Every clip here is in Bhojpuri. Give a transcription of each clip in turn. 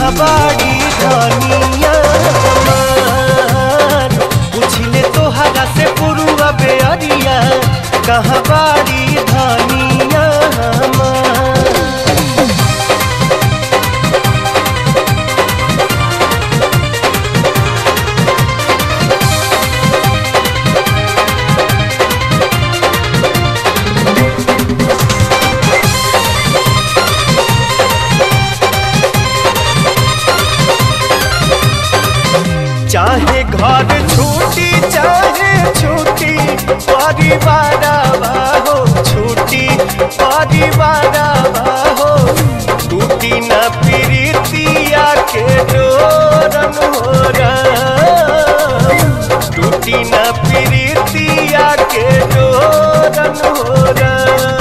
कहाँ बाड़ी धनिया हमार पूछले तोहरा से पुरुआ बेअरिया कहाँ बाड़ी धनिया हमार चाहे घर छूटी चाहे छूटी परिवार हो छूटी परिवार हो टूटी न प्रीतिया के डोरन हो टूटी न प्रीतिया के डोरन हो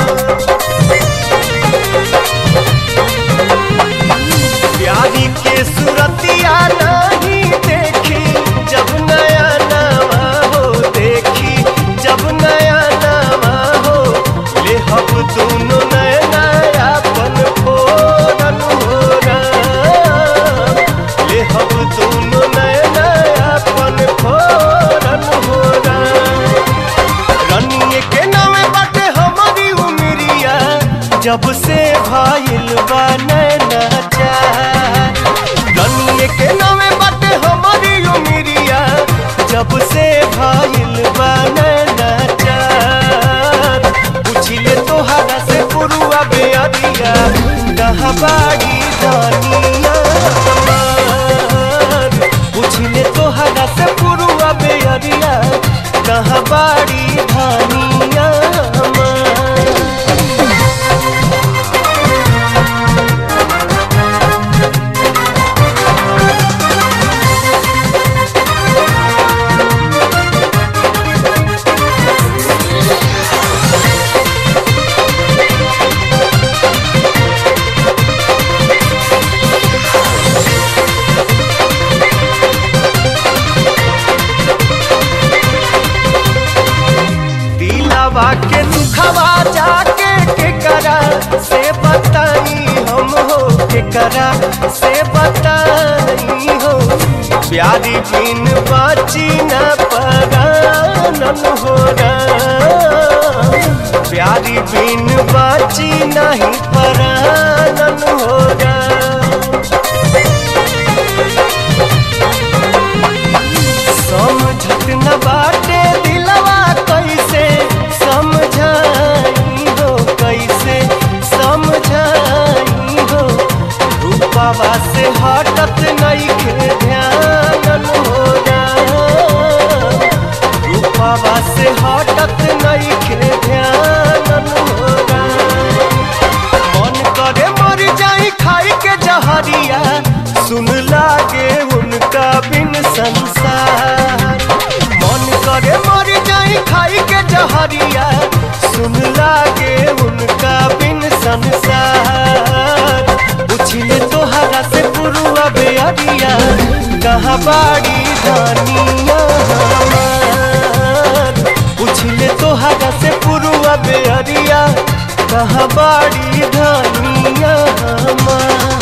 प्यारी के सूरतिया नहीं देखी जब नया नवा हो देखी जब नया नवा हो ले हम दोनों नया नया पन फोरन हो ले हम दोनों नया नया पन फोरन हो रनिए के नामे बाटे हमारी उमरिया जब से भाईल बा नैना चार रनिए के नामे बाटे हमारी उमरिया जब से भाईल बा नैना चार पूछिले तोहरा से पुरुआ बेअरिया कहाँ बाड़ी दानिया हमार पूछले तोहरा से पुरुआ बेअरिया कहाँ बाड़ी धानिया हमार दिलावा के दुखवा जाके के करा से बताई हम हो के करा से बताई हो प्यारी बिन बाची न परानन हो प्यारी बिन बाची नहीं परानन हो समझत न बाटे दिलवा कैसे समझाई हो कैसे समझाई हो रूपावा से हटत नहीं के ध्यान हो रूपावा से हटत नहीं के ध्यान हो मन करे मर जाई खाई के जहरिया सुन लागे उनका बिन संसार मन करे मर जाई खाई के जहरिया सुन लागे उनका बिन संसार पूछले तोहरा से पुरुआ बेअरिया कहाँ बाड़ी दानिया हमार पूछले तोहरा से पुरुआ बेअरिया कहाँ बाड़ी धानिया हमार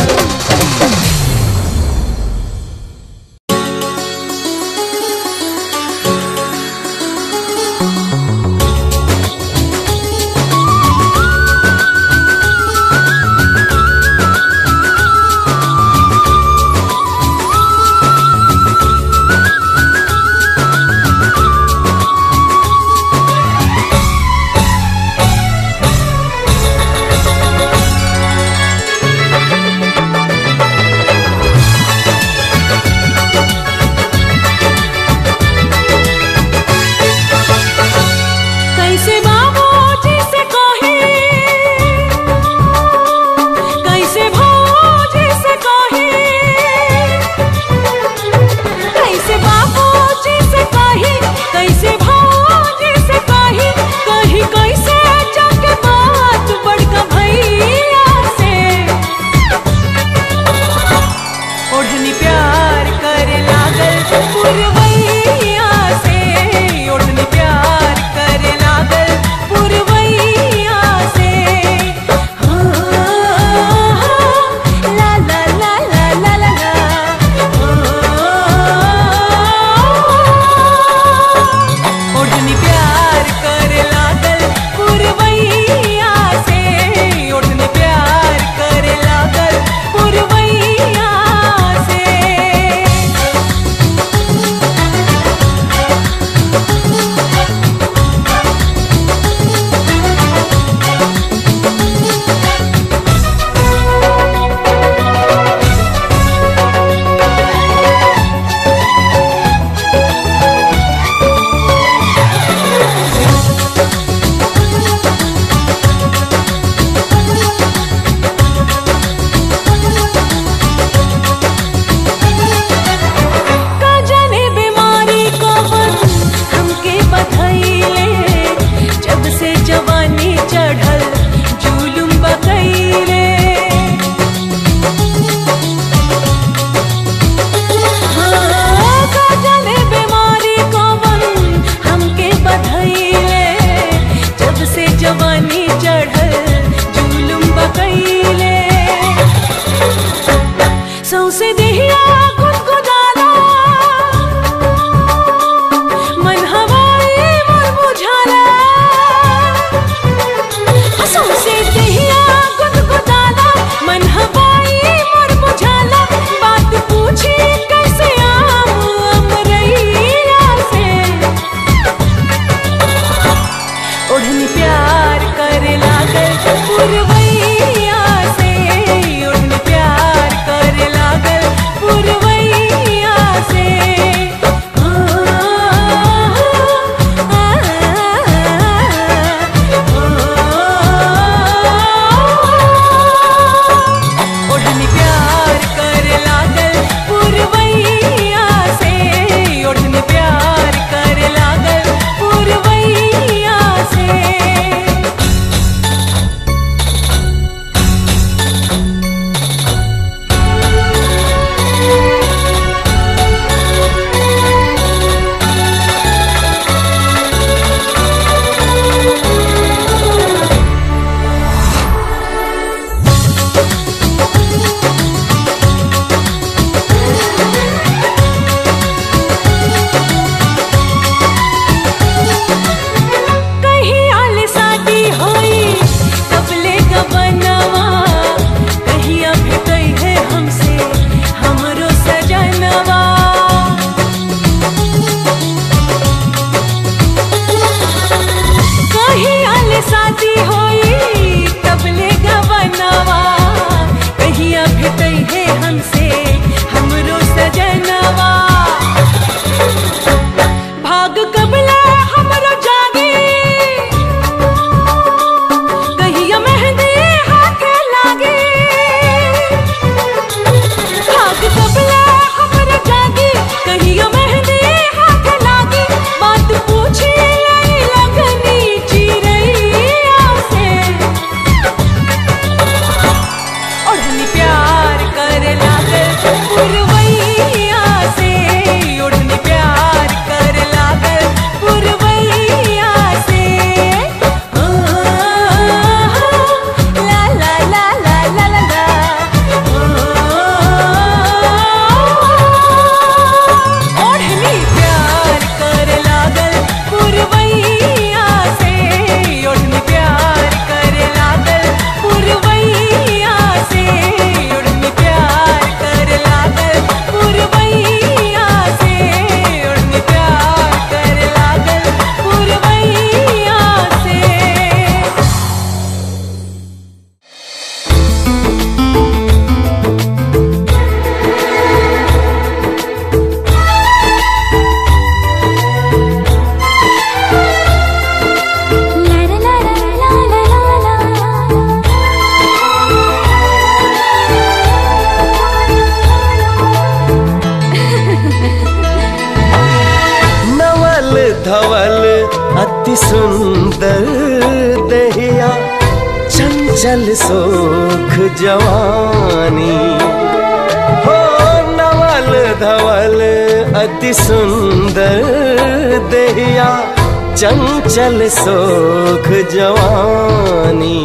धवल अति सुंदर दहिया चंचल सोख जवानी हो नवल धवल अति सुंदर दहिया चंचल सोख जवानी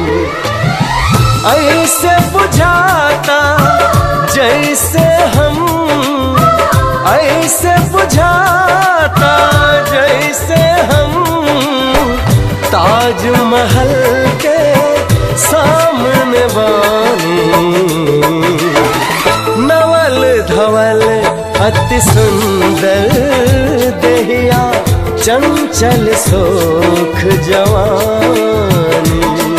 ऐसे बुझाता जैसे हम ऐसे बुझाता जैसे हम ताजमहल के सामने बानी नवल धवल अति सुंदर दहिया चंचल सोख जवानी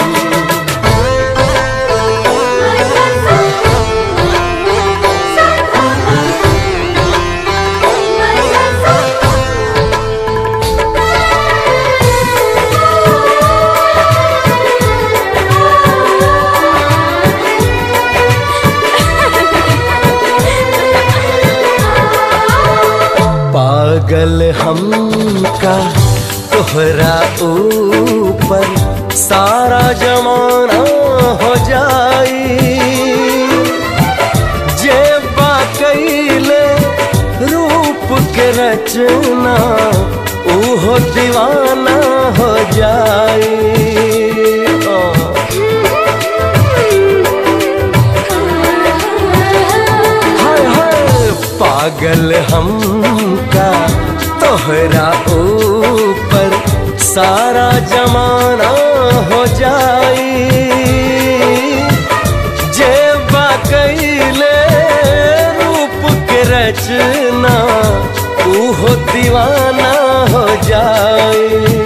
पागल हमका तोहरा ऊपर सारा जमाना हो जाई जे कैले रूप के रचना ऊहो दीवाना हो जाई ओ। हाय हाय पागल हमका तोहरा ऊपर सारा जमाना हो जाई जे कैले रूप के रचना ऊहो दीवाना हो जाई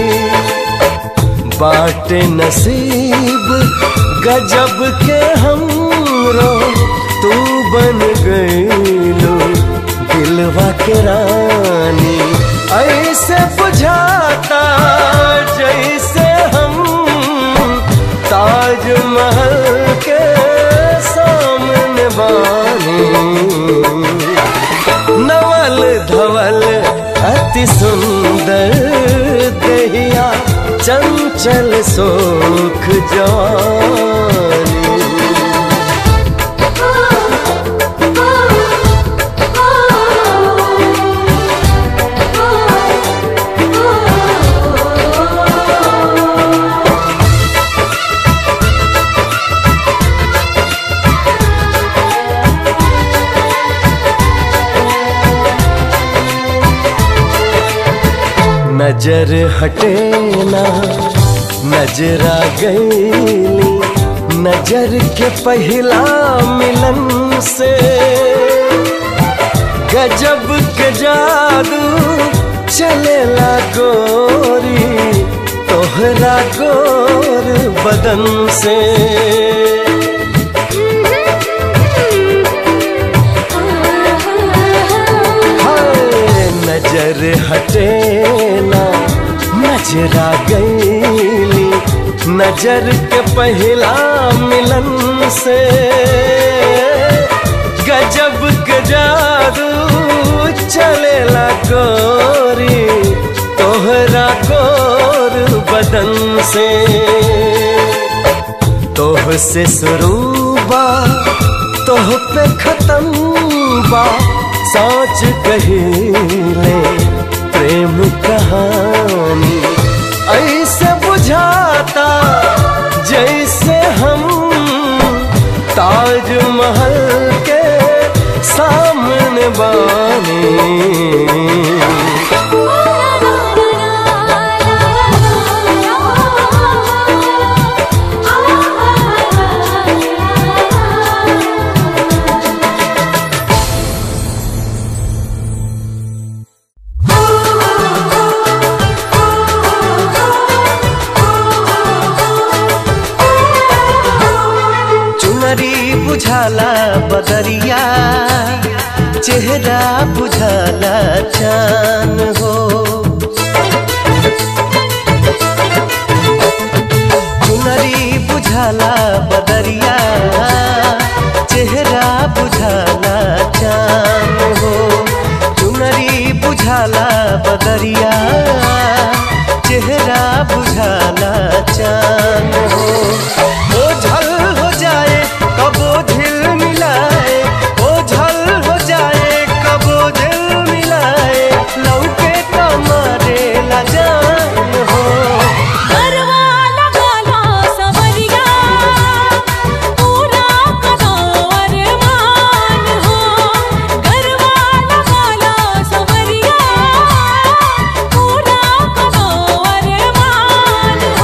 बाटे नसीब गजब के हमरो तू बन गईलो दिलवा के रानी ऐसे बुझाता जैसे हम ताजमहल के सामने बानी नवल धवल अति सुंदर दहिया चंचल सोख जवानी नजर हटे ना नजरा गईली नजर के पहला मिलन से गजब के जादू चलेला गोरी तोहरा गोर बदन से हाय नजर हटे ना नजरा गईली नजर के पहला मिलन से गजब के जादू चलेला गोरी तोहरा गोर बदन से तोह से शुरू बा तोह पे खत्म बा सोच कहिले प्रेम कहानी ऐसे बुझाता जैसे हम ताजमहल के सामने बानी चुनरी बुझाला बदरिया चेहरा बुझाला चान हो चुनरी बुझाला बदरिया चेहरा बुझाला चान हो चुनरी बुझाला बदरिया चेहरा बुझाला चान हो ओझल हो जाए कबो झिल मिलाए ओझल हो जाए कबो झिल मिलाए लौके कमरे ला जान हो गरवा लगाला सवरिया पूरा करो अरमान हो गरवा लगाला सवरिया पूरा करो अरमान हो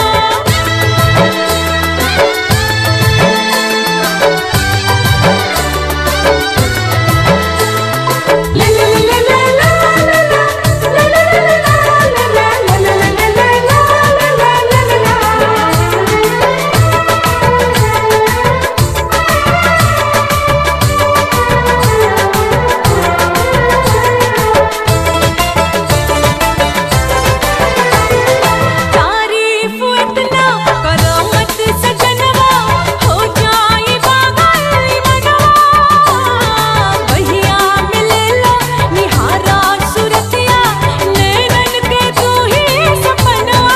तारीफ इतना करो मत सजनवा हो जाए पागल मनवा भैया मिले लो निहारा सुरतिया नैनन के तू ही सपनवा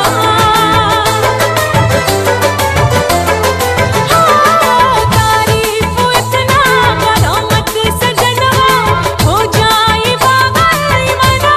तारीफ इतना करो मत सजनवा हो जाए पागल मनवा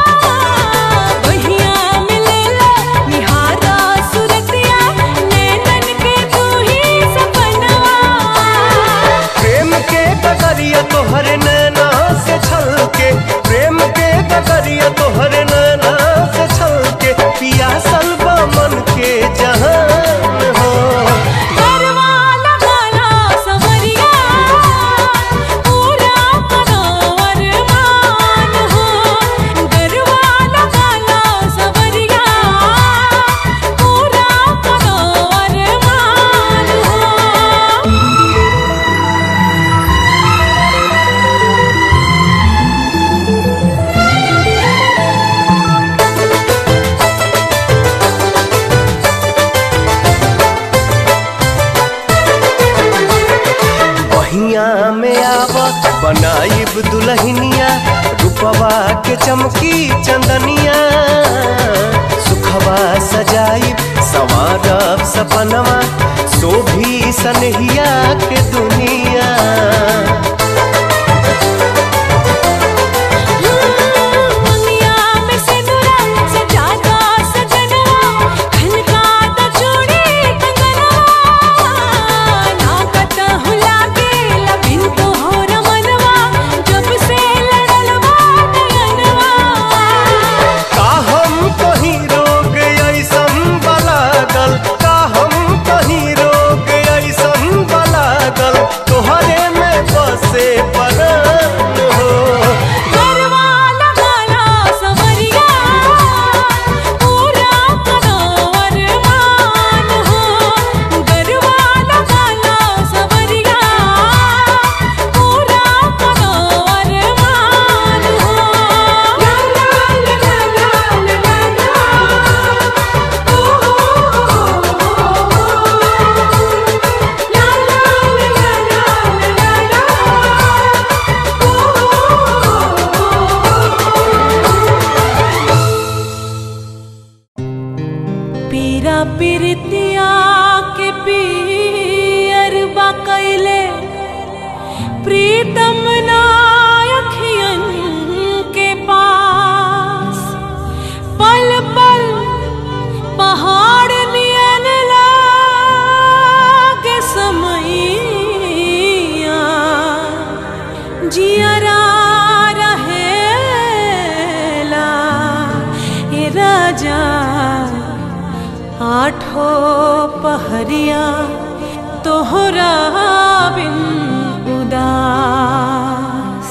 भैया मिले लो निहारा सुरतिया नैनन के तू ही सपनवा प्रेम के गगरिया तोहर नैना से छलके प्रेम के गगरिया तोहर नैना से छलके पियासल बा मन के जहान हो गरवा लगाला सवरिया पूरा करो अरमान हो गरवा लगाला सवरिया पूरा करो अरमान हो बहिया में आव बनाइब दुल्हनिया रूपवा के चमकी चंदनिया सुखवा सजाइब संवारब सपनवा शोभी सनहिया के दुनिया दुनिया में सिंदूरा सजाता सजनवा खनका द चूड़ी कंगनवा नाकत हुला के लबिन तो हो रमनवा जब से लड़लवा नयनवा का हम कहीं रोग ऐसन बलागल का हम कहीं रोग ऐसन बलागल तोहरे में बसे परान हो गरवा लगाला सवरिया पूरा करो अरमान हो गरवा लगाला सवरिया पूरा करो अरमान हो ला ला ला ला ला पीरा पीरतिया के पीर कैले प्रीतम नायखियन के पास पल पल पहाड़ नियन लागे समैया जियरा रहेला ए राजा आठो पहरिया तोहरा बिन उदास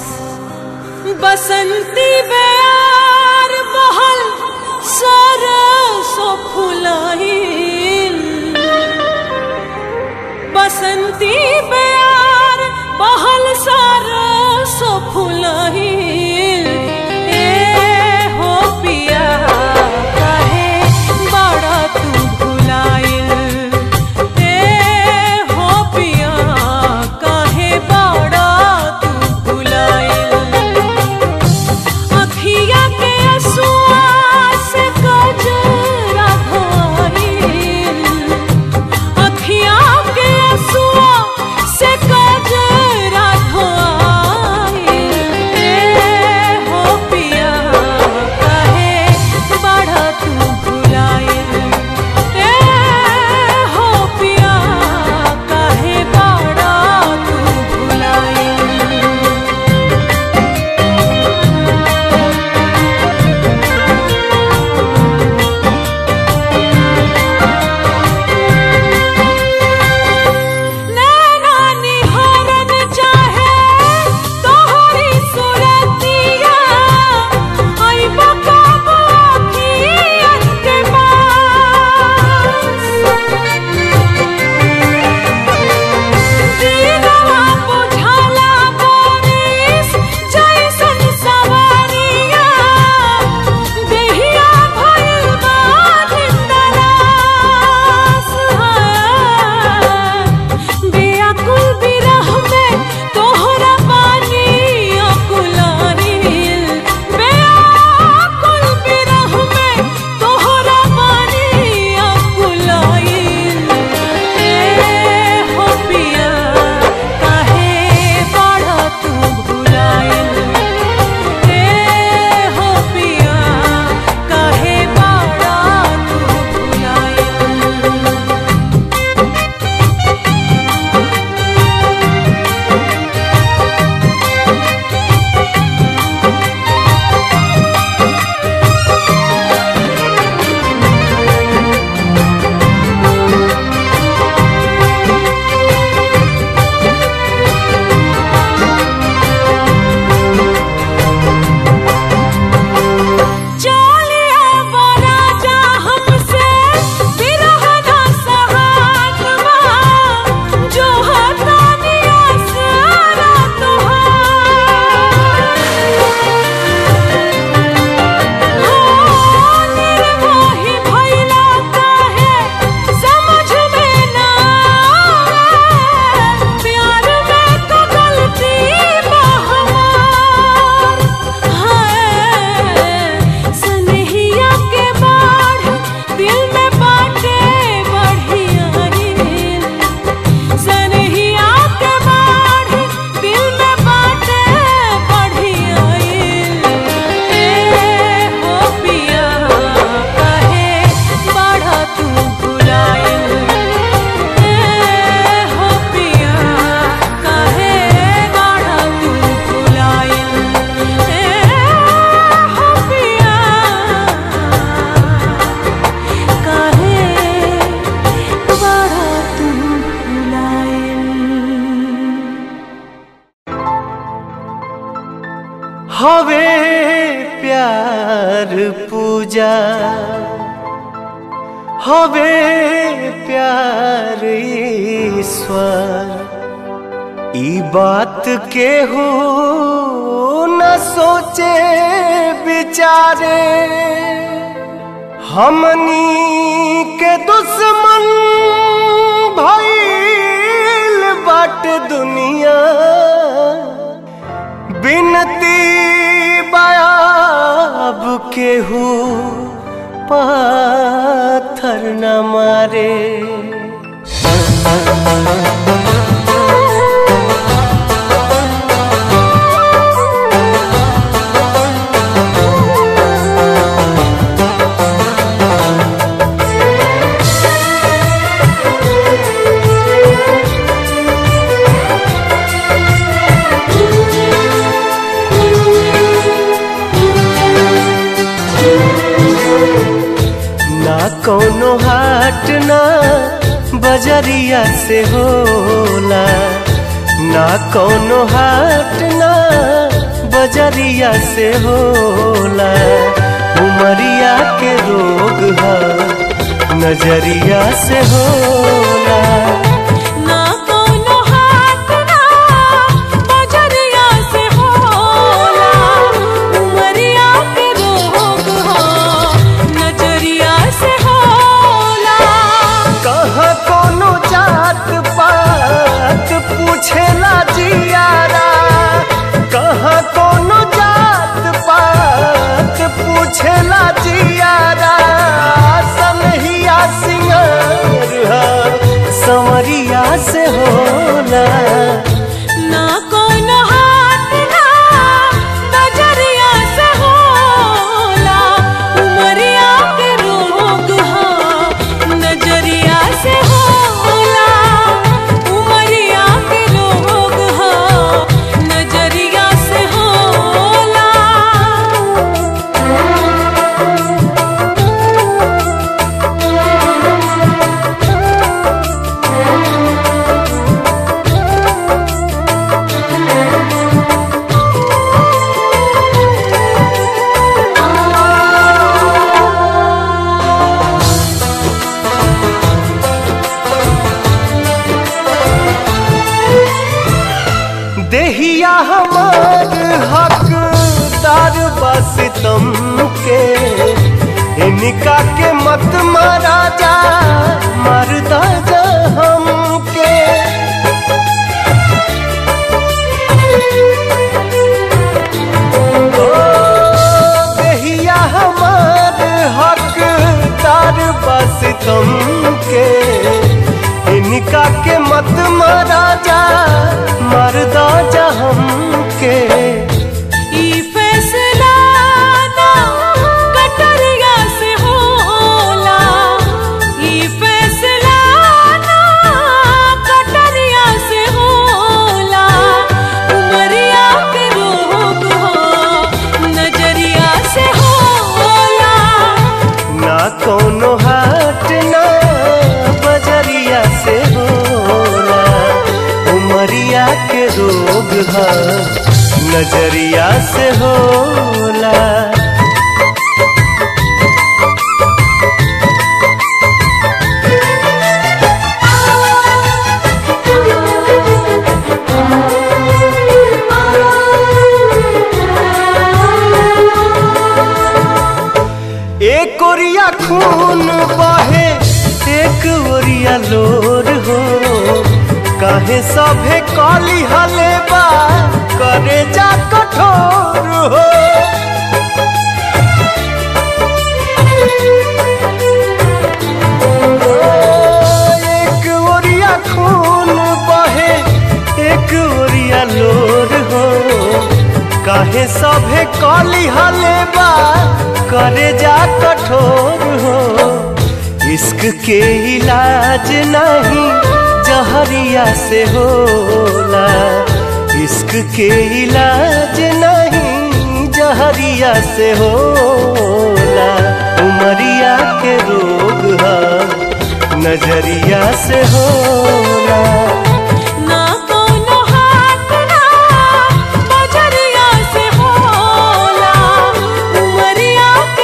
बसंती बेयार बहल सरसो फुलाइल बसंती बेयार बहल सरसो फुलाइल ए हो पिया काहे बड़ा तू भुलाइल ए हो पिया काहे बड़ा तू भुलाइल कर पूजा हवे प्यार ईश्वर ई बात के हो न सोचे विचारे हमनी के दुश्मन भइल बाट दुनिया बिनती बयाब केहू पाथर न मारे ना कोनो हाट ना बजरिया से होला ना कोनो हाट ना बजरिया से होला उमरिया के रोग है नजरिया से होला ना कोनो हाथ ना बजरिया से होला उमरिया के रोग हो नजरिया से होला कहाँ कोनो जात पात पूछेला जियारा कहाँ कोनो जात पात पूछेला जियारा सनहिया सिंगार हा, संवरिया से होला ना कोनो हाथ ना बजरिया से होला उमरिया के रोग हो नजरिया से होला उमरिया के रोग हो नजरिया से होला देहिया हमार हकदार बस तुम के इनका के मत मारा जा मरदा जा हमके ओ, देहिया हमार हकदार बस तुम के इनका के मत मारा जा मरदा जा हमके ई फैसला ना कटरिया से होला ई फैसला ना कटरिया से होला उमरिया के रोग हो नजरिया से होला ना कोनो हाट ना बजरिया से होला उमरिया के रोग है नजरिया से होला एक ओरिया खून बहे एक ओरिया लोर हो काहे सभे कली हले बा करे जा कठोर हो एक ओरिया खून बहे एक ओरिया लोर हो काहे सभे कली हले बा करे जा कठोर हो इश्क के इलाज नहीं जहरिया से होला इश्क के इलाज नहीं जहरिया से होला उमरिया के रोग है नजरिया से होला ना कोनो हाथ ना बजरिया से होला उमरिया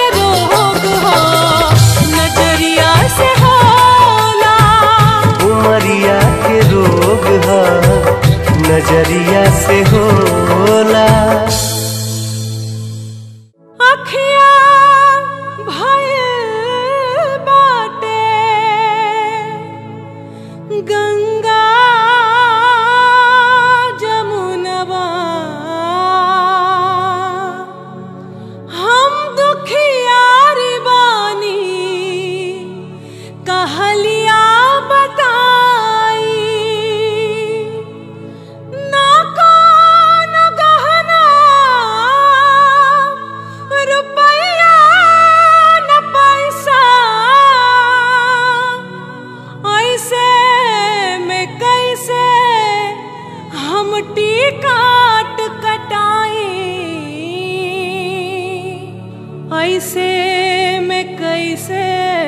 कैसे में कैसे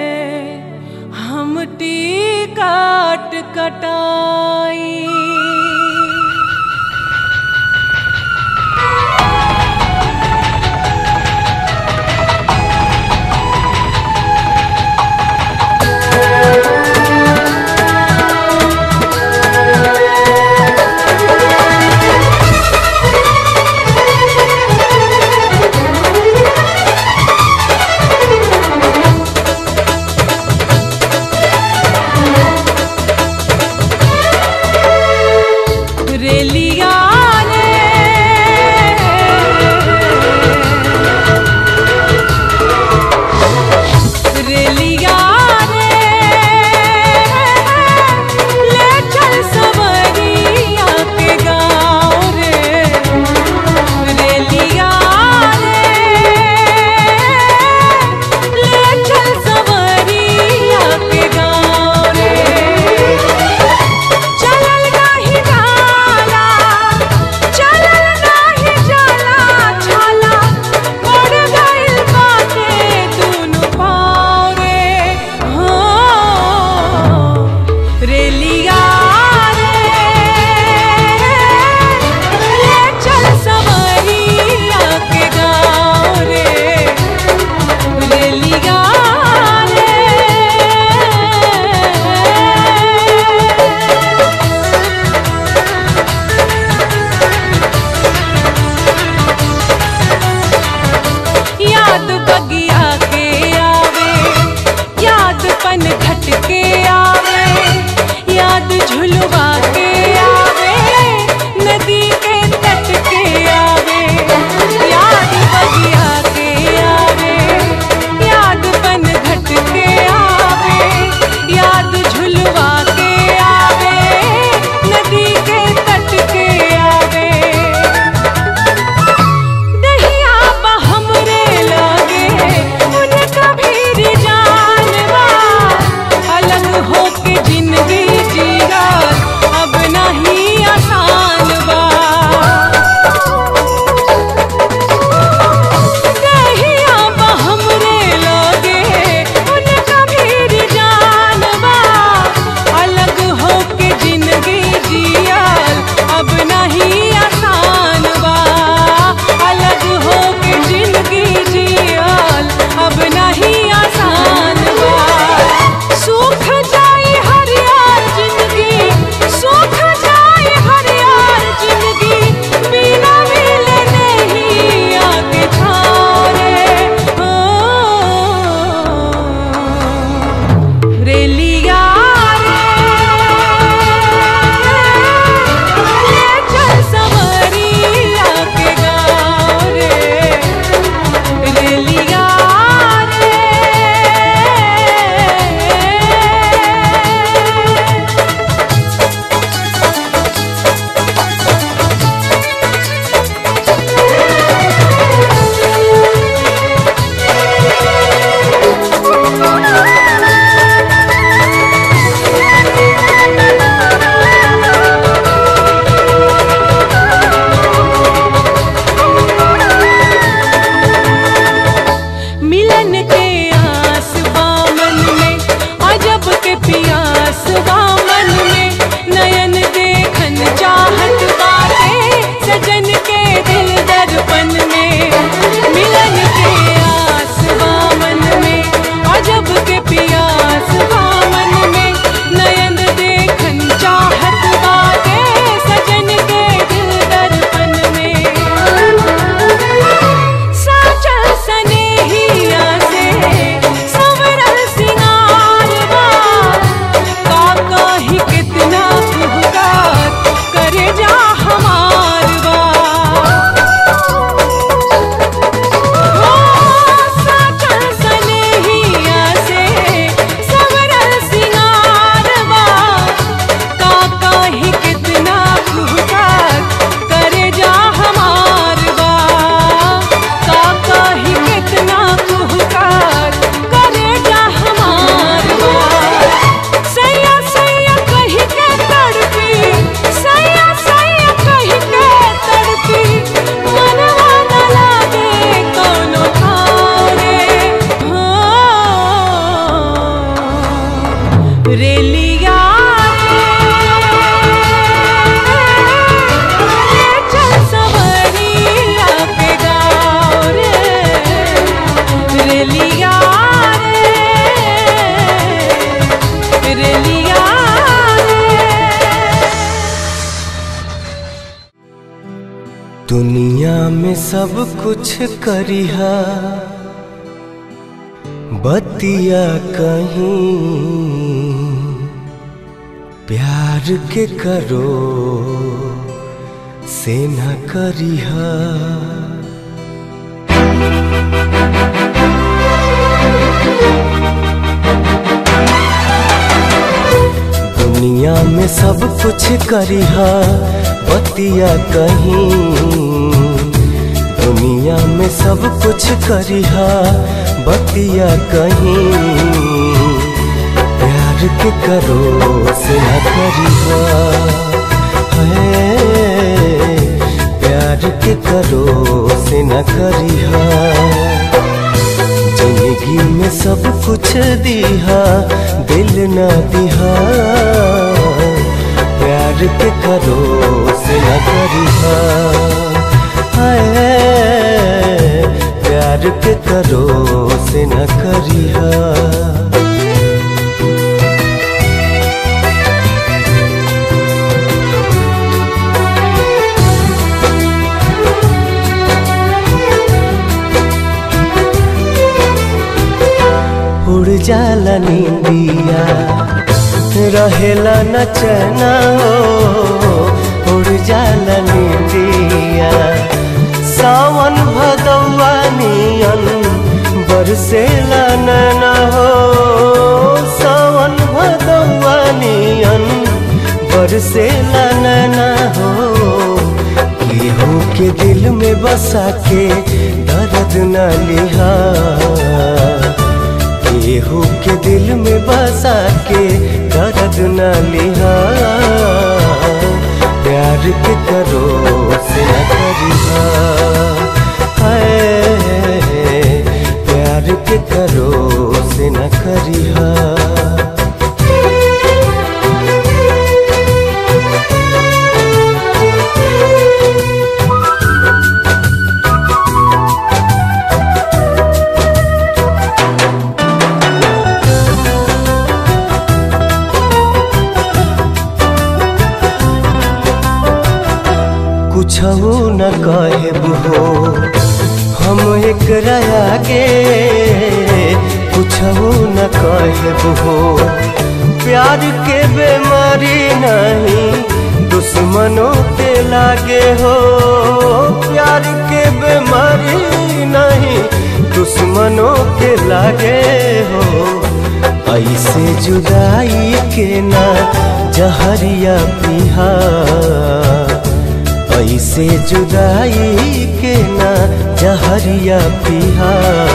हम काट कटाई रेलिया ने रेलिया ने ले चल सवरिया के गाँव रे रेलिया ने ले चल सवरिया के गाँव रे चलल नाही जाला चलल नाही जाला छाला पड़ गइल बाटे दुनु पाँव रे हो रेलिया रे ले चल सवरिया के गाँव रे रेलिया रे याद बगिया के आवे याद पन घट के आवे याद झुलवा के आवे नदी के तट के आवे याद बगिया के आवे याद पन घट के आवे याद झुलवा के आवे नदी के तट के आवे दहिया बा हमरे लागे रेलिया रे चल सवरिया के गाँव रे रेलिया रे रेलिया रे दुनिया में सब कुछ करिहा बतिया कहीं प्यार के करो से न करिहा दुनिया में सब कुछ करिहा बतिया कहीं दुनिया में सब कुछ करिहा बतिया कहीं प्यार के करो से न करिहा है प्यार के करो से न करिहा जिंदगी में सब कुछ दिहा दिल न दिहा प्यार के करो से न करिहा हाय प्यार के करो से न करिहा उड़ जाला नींदिया रहेला न चना हो उड़ जाला नींदिया सावन भदौआ नियन बरसेला नैना हो सावन भदौआ नियन बरसेला नैना हो केहू के दिल में बसा के दर्द न लिहा केहू के दिल में बसा के दर्द न लिहा प्यार के करो से न करिहा हाय प्यार के करो से न करिहा कुछ न कहब हो हम एक आगे कुछ न कहब हो प्यार के बेमारी नहीं दुश्मनों के लागे हो प्यार के बेमारी नहीं दुश्मनों के लागे हो ऐसे जुदाई के ना जहरिया पिहा ऐसे जुदाई के ना जहरिया पिहा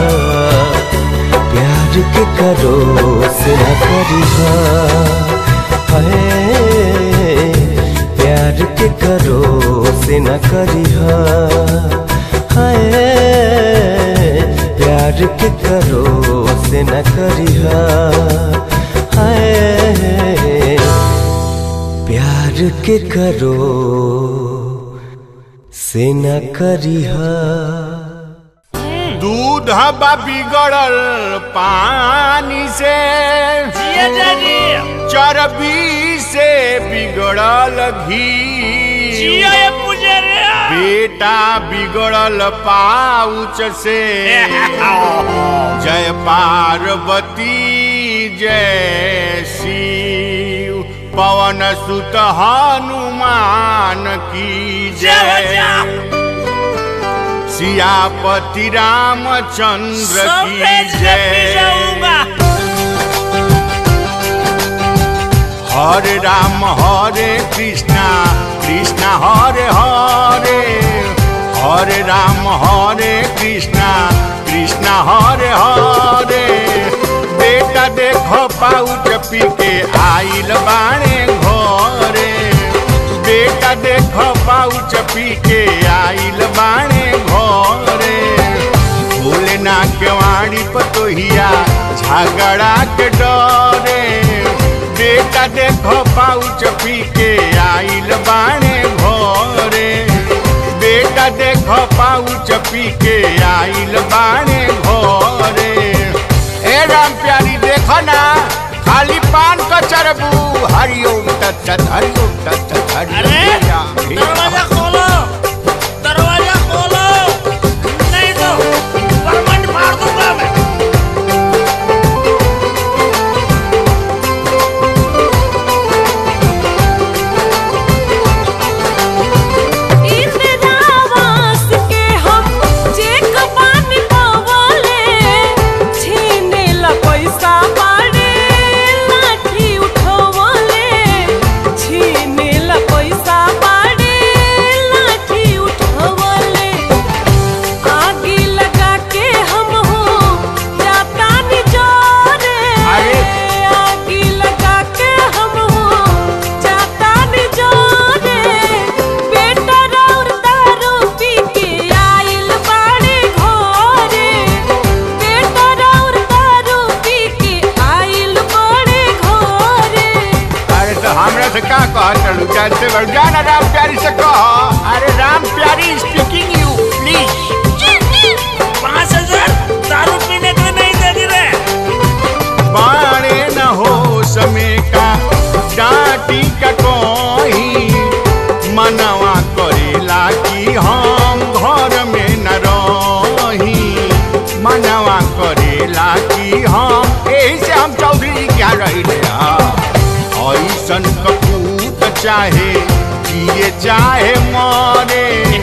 प्यार के करो से न करिहा है प्यार के करो से न करिहा है प्यार के करो से न करिहा है प्यार के करो से न करिहा दूध बा बिगड़ल पानी से चर्बी से बिगड़ल घी बेटा बिगड़ल पाउच से जय पार्वती जय शिव पवन सुत हनुमान की जय सियापति रामचंद्र की जय हरे राम हरे कृष्णा कृष्णा हरे हरे हरे राम हरे कृष्णा कृष्णा हरे हरे बेटा देखो पाउच पी के आइल बाणे घरे बेटा देखो पाउच पी के आइल बाणे घरे बोले ना केवाड़ी पतोहिया झगड़ा के डरे बेटा देखो पाउच पी के आइल बाणे घरे बेटा देखो पाउच पी के आइल बाणे घरे ए राम प्यारी देखो ना खाली पान का चरबू हरिओम तत्सत हरिओम तत्सत अरे हरिओम राम हे दरवाजा राम। खोलो दरवाजा खोलो नहीं तो परमंड मार दूंगा मैं इंद्रावास के हम चेक पानी पवले छीने ला पैसा बाड़े लाठी उठवले छीने ला पैसा बाड़े लाठी उठवले आगी लगा के हम हो जाता नि जोरे अरे। आगी लगा के हम हो जाता नि जोरे बेटा रौर दारू पी के आइल बाड़े घरे बेटा रौर दारू पी के आइल बाड़े घरे अरे तो हमरा से का कह चलू जानते बड़ जाना राम प्यारी से कह अरे राम प्यारी स्पीकिंग यू प्लीज पाँच हजार दारू पीने के लिए नहीं देगी रे बाणे न हो समय का डांटी का कोई मनवा करेला कि हम घर में न रही मनवा करेला कि हम यही से हम चौधरी जी क्या रही ऐसन कपूत चाहे जिए चाहे मरे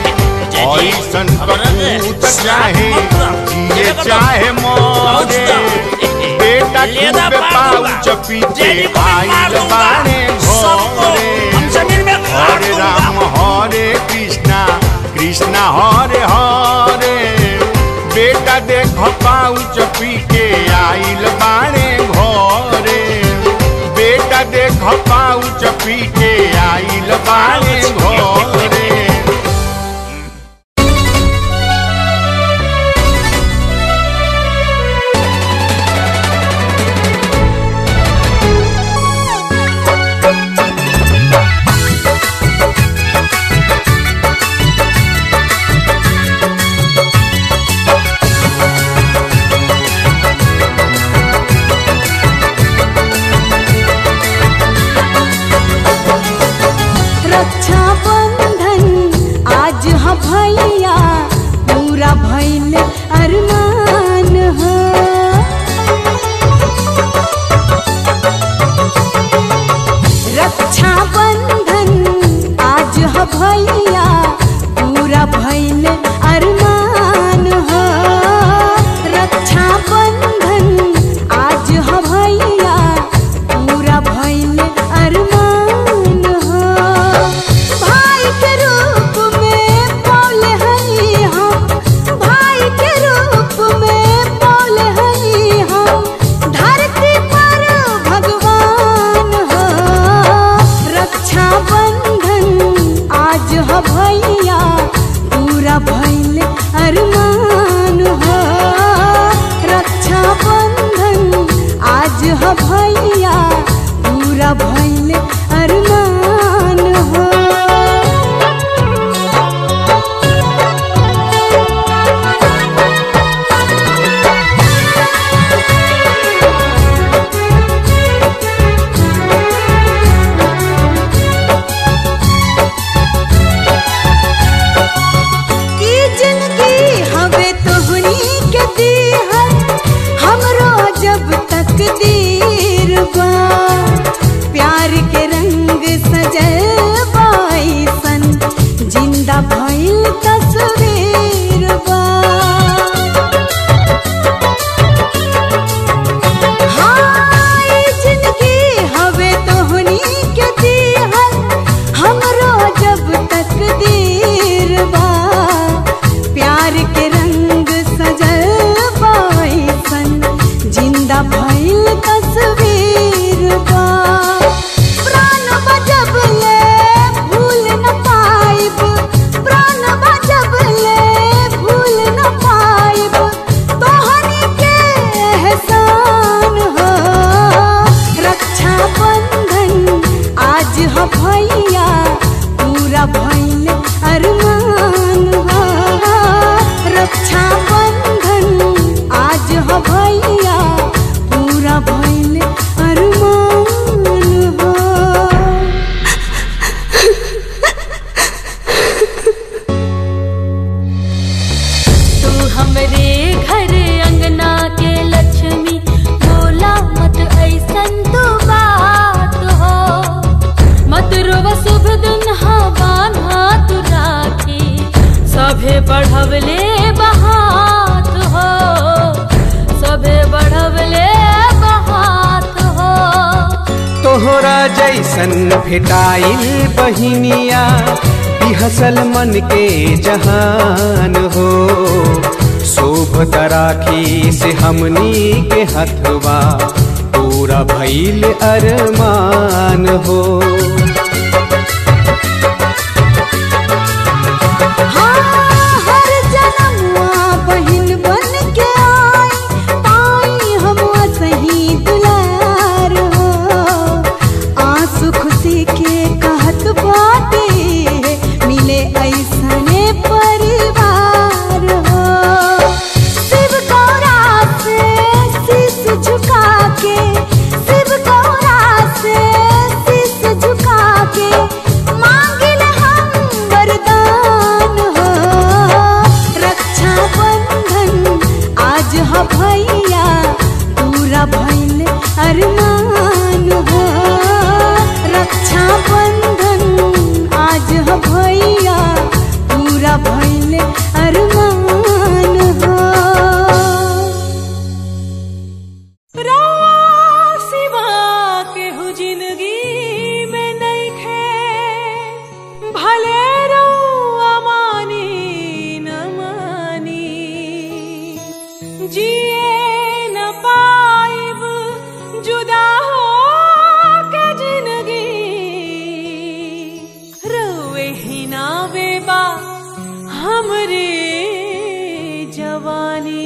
ऐसन कपूत चाहे जिए चाहे मरे बेटा लेदा खूबे पार दूंगा। पाउच पीछे जेडी को मैं मार आइल दूंगा। बाणे सबको हम घरे जमीन में गाड़ हरे दूंगा। राम हरे कृष्णा कृष्णा हरे हरे बेटा देख पाउच पी के आइल बाणे घरे बेटा देख पाउच पी के आइल बाणे घरे रक्षा तोरा जैसन भेटाइल बहिनिया बिहसल मन के जहान हो शोभ तराखी से हमनी के हथवा पूरा भइल अरमान हो हाँ, हर जनमुआ बहिन बन के आई, पाई हमुआ सही दुलार हो। आंसू खुशी के कहत बाटे, मिले ऐसने परिवार हो। शिव गौरा से शीश झुका के, शिव गौरा से शीश झुका के, मांगिल हम वरदान हो। रक्षा बंधन आज ह भैया पूरा भइल अरमान हो रक्षा बंधन आज ह भैया पूरा भइल अरमान हो रवा सिवा केहू जिंदगी में नइखे भले रउआ मानी न मानी जिए न पाइब जुदा हो के जिंदगी रोए ही ना बेबा हमरे जवानी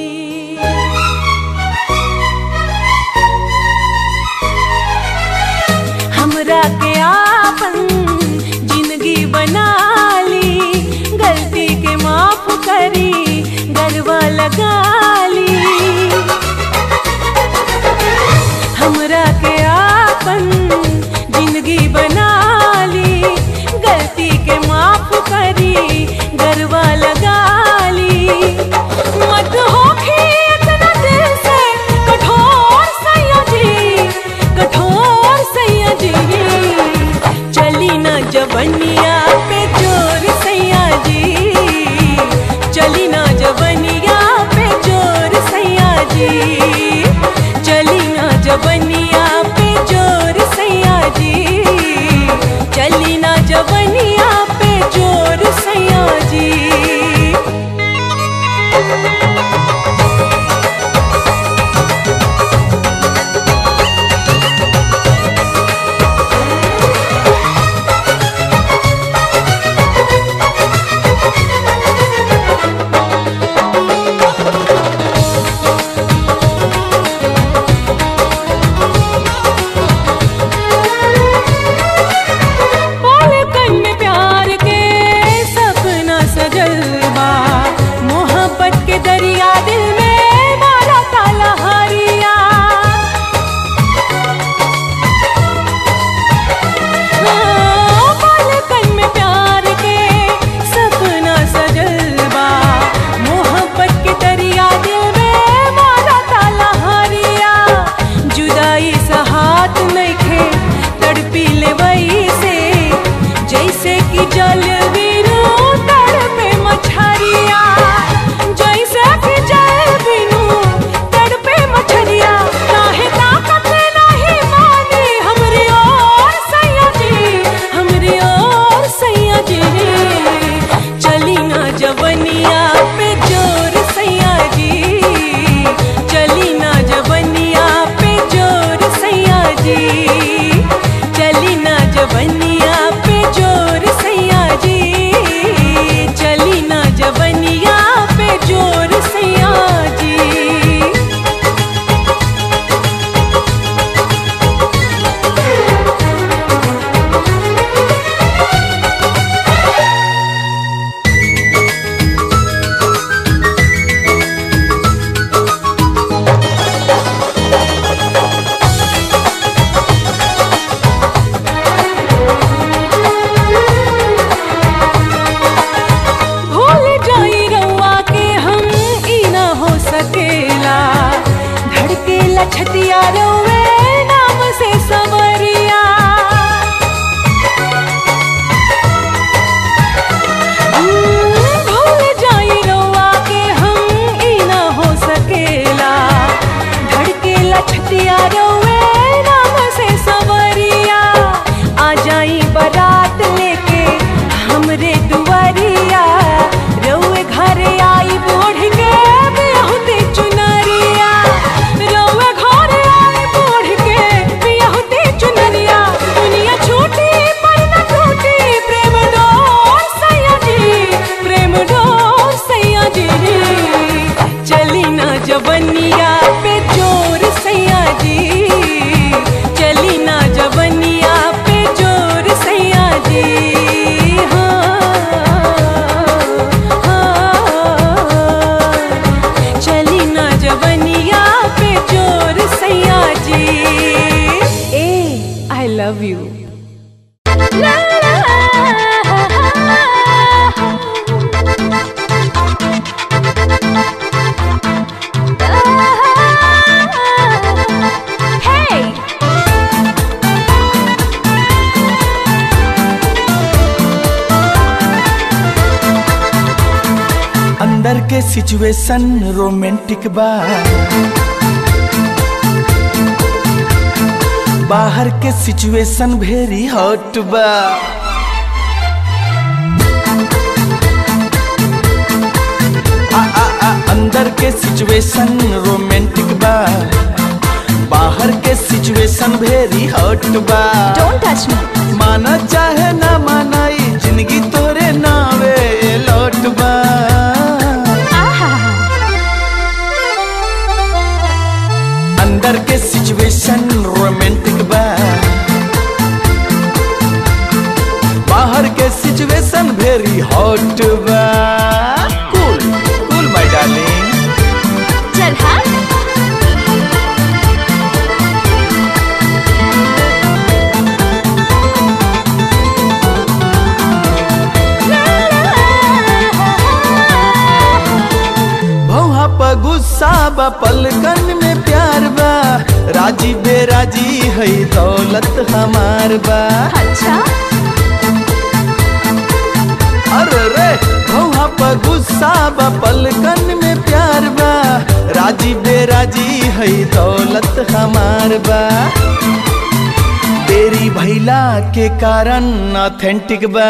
हमरा के आपन जिंदगी बना ली गलती के माफ करी गलवा लगा ली हमरा के आपन जिंदगी बना ली गलती के माफ करी गलवा लगा ली मत होखी इतना दिल से कठोर सैया जी कठोर सैया जी चली न जवनिया पे जोर सैया जी चली न जवनिया पे जोर सैया जी चली न जवनिया पे जोर सैया जी चली न जवनिया पे जोर सैया जी पलकन में प्यार के सपना सजल बा मोहब्बत के दरिया दिल में मारा ताला हरिया हाँ, पलकन में प्यार के सपना सजल बा मोहब्बत के दरिया दिल में मारा ताला हरिया जुदाई सहात नइखे तड़पी ले वही से जैसे कि जल बिनु तड़पे मछरिया जैसे कि जल बिनु तड़पे मछरिया काहे ताकत नहीं मानी हमरी ओर सैया जी हमरी ओर सैया जी चली ना जवनिया पे जोर सैया जी चली ना जवनिया पे जोर सैया जी चली ना जवनिया पे जोर सैया जी चली ना जवनिया पे जोर सैया जी भूल जाई रउआ के हम ई ना हो सकेला धड़केला छतिया रउए नाम से सवरिया हम्म, भूल जाई रउआ के हम ई ना हो सकेला धड़केला छतिया रउए नाम से सवरिया लव यू Hey! अंदर के सिचुएशन रोमांटिक बा बाहर के सिचुएशन वेरी हॉट बा आ, आ, आ, अंदर के सिचुएशन रोमांटिक बा बाहर के सिचुएशन वेरी हॉट बा Don't touch me. माना चाहे ना माना ई जिंदगी तोरे नावे लौट बा अंदर के सिचुएशन रोमांटिक बा बाहर के सिचुएशन वेरी हॉट बा कूल कूल माय डार्लिंग चल हाँ भौहा पर गुस्सा बा पलकन में प्यार बा राजी बेराजी है दौलत हमार बा अच्छा अरे रे भौहा पर गुस्सा बा पलकन में प्यार बा राजी बेराजी है दौलत हमार बा तेरी भैला के कारण ऑथेंटिक बा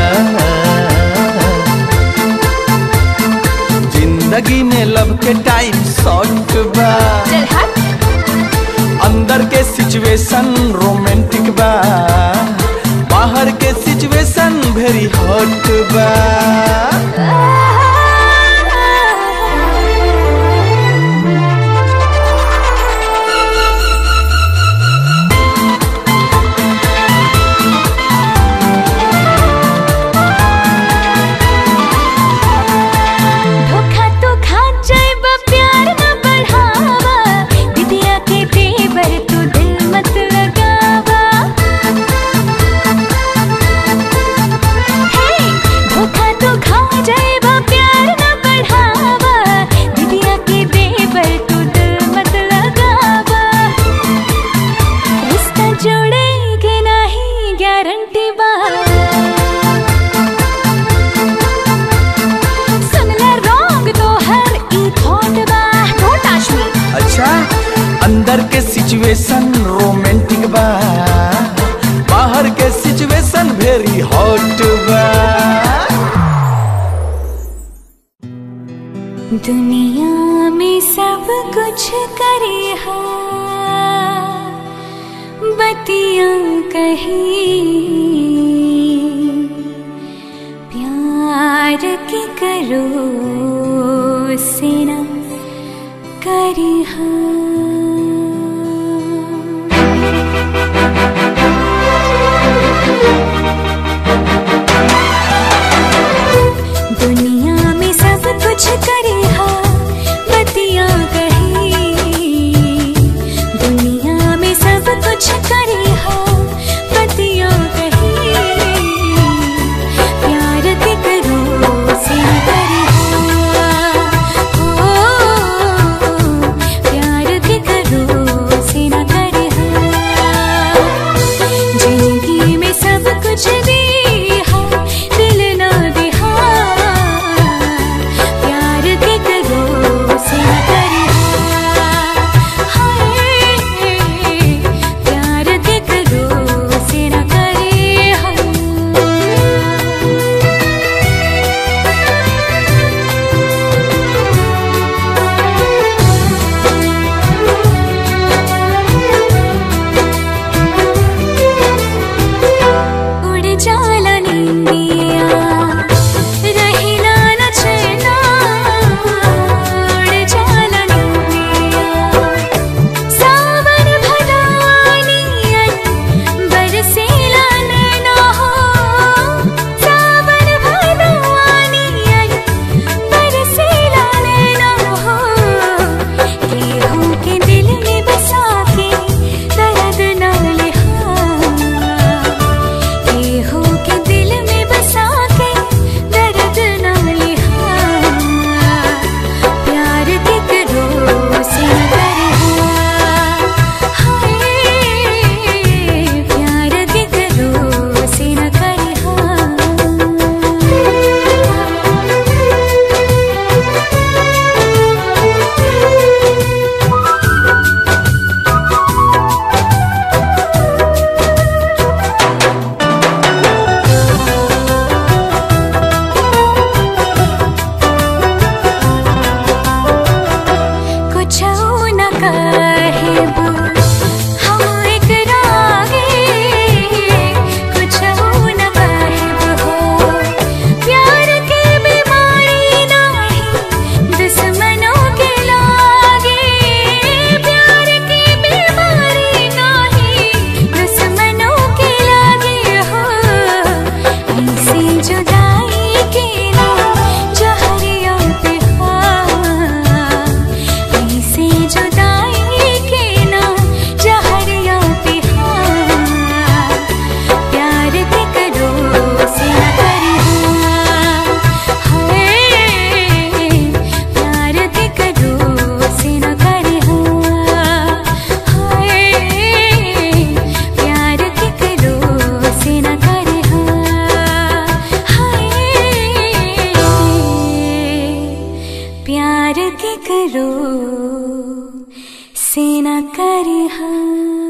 जिंदगी में लव के टाइम शॉर्ट बा चल हट अंदर के सिचुएशन रोमांटिक बा बाहर के सिचुएशन वेरी हॉट बा धोखा तो खा जाएबा प्यार न बढ़ावा दिदिया के तेवर तू दिल मत लगावा हे धोखा तो खा जाएबा प्यार न बढ़ावा दिदिया के तेवर तू दिल मत लगावा रिश्ता जोड़ेगे नहीं गारंटी बा सुन ले रॉन्ग तो हर ई थॉट बा डोंट टच मी अच्छा अंदर के सिचुएशन रोमांटिक बा बाहर के सिचुएशन वेरी हॉट बा दुनिया में सब कुछ करे हा बतियां कही प्यार के करो से न करे हा दुनिया में सब कुछ करे हा बतिया कही दुनिया में सब कुछ करे हा बतिया कही प्यार के करो से करे हा ओ, प्यार करिहा